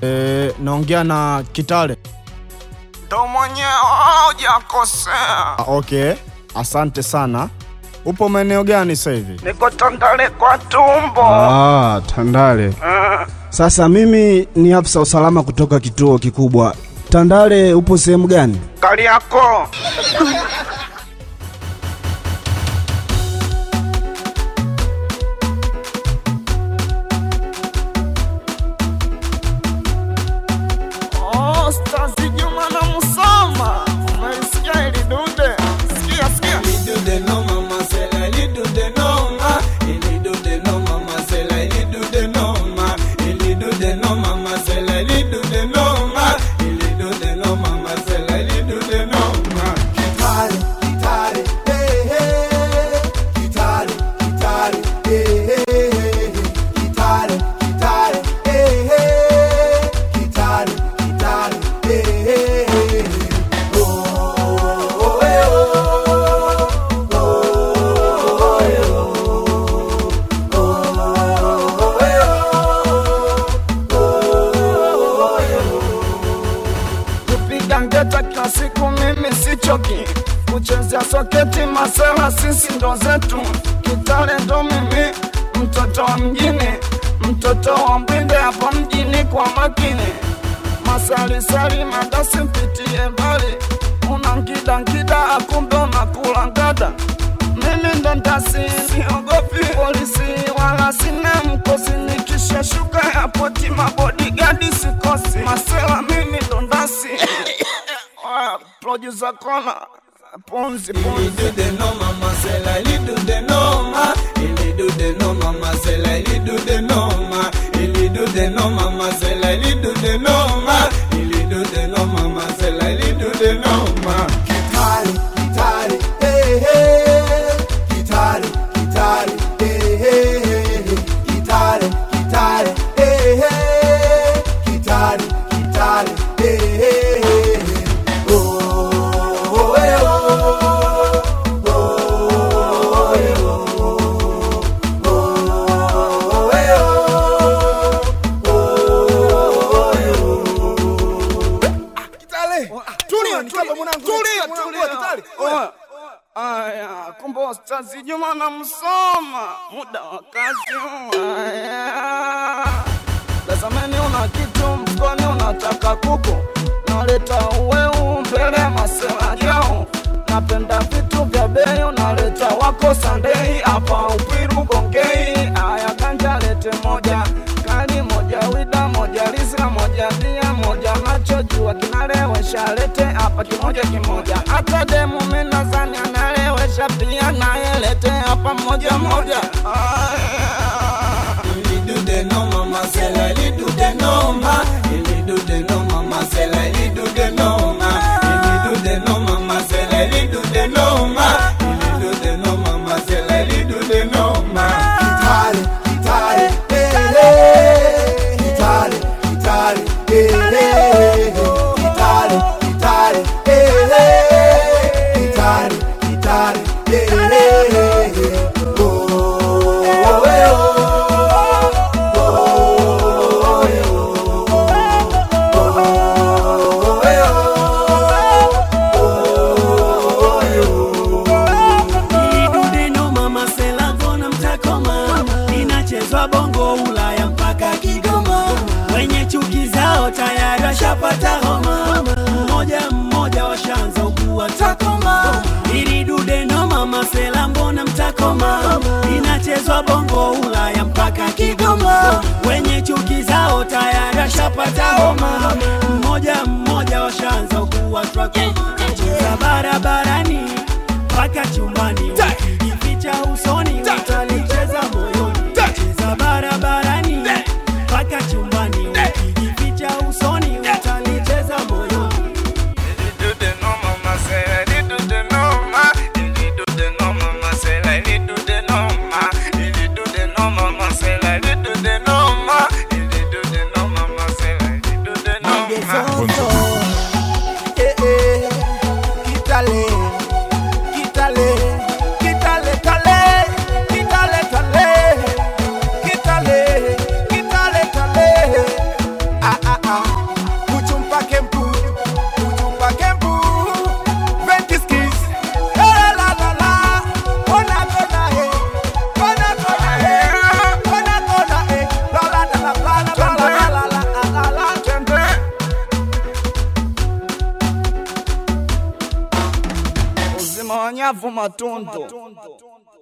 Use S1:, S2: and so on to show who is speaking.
S1: E, naongea na Kitale.
S2: Ndo mwenyewe hujakosea.
S1: Ah, okay, asante sana. Upo maeneo gani sasa hivi?
S2: Niko Tandale kwa tumbo.
S3: Ah, Tandale. Sasa mimi ni afisa usalama kutoka kituo kikubwa. Tandale upo sehemu gani?
S2: Kariakoo. Oh, Stazi Juma na Musoma. Umelisikia hili dude? Sikia, sikia. kupiga ngeta kila siku mimi sichoki kuchezea soketi masela sisi ndo zetu kitale ndo mimi mtoto wa mjini mtoto wa mbinde hapa mjini kwa makini masalisali madasi mpitie mbali una nkida nkida akumbe unakula ngada mimi ndo ndasi siogopi polisi wala sina mkosi nikishashuka yapoti mabodigadi sikosi masela mimi ndo ndasi Oya, producer kona ponzi ponzi Oya, Aya, kumbe Ustazi Juma na Msoma, muda wa kazi. Aya, tazameni, una kitu mfukoni, unataka kuku, naleta uweu mbele ya masela yao. Napenda vitu vya bei, unaleta wako Sandei hapa Upwiru Gongei. Aya, ganja lete moja kali moja wida moja lisa moja bia moja macho jua kinalewesha lete hapa kimoja kimoja hata demu minazani analewesha pia naye lete hapa moja moja Aya.
S4: Idudeno mama selagona mtakoma, inachezwa bongo Ulaya mpaka Kigoma. Wenye chuki zao tayari washapata homa, mmoja mmoja washaanza ugua takoma. Ili dudeno mama sela mbona mtakoma, inachezwa bongo Ulaya mpaka Kigoma. Wenye chuki zao tayari washapata homa, mmoja mmoja washaanza ugua takoma. Cheza barabarani mpaka chumbani ukijificha usoni utalicheza moyoni cheza barabarani mpaka chumbani ukijificha usoni utalicheza moyoni
S2: Kitale, kitale, mawanyavu matundu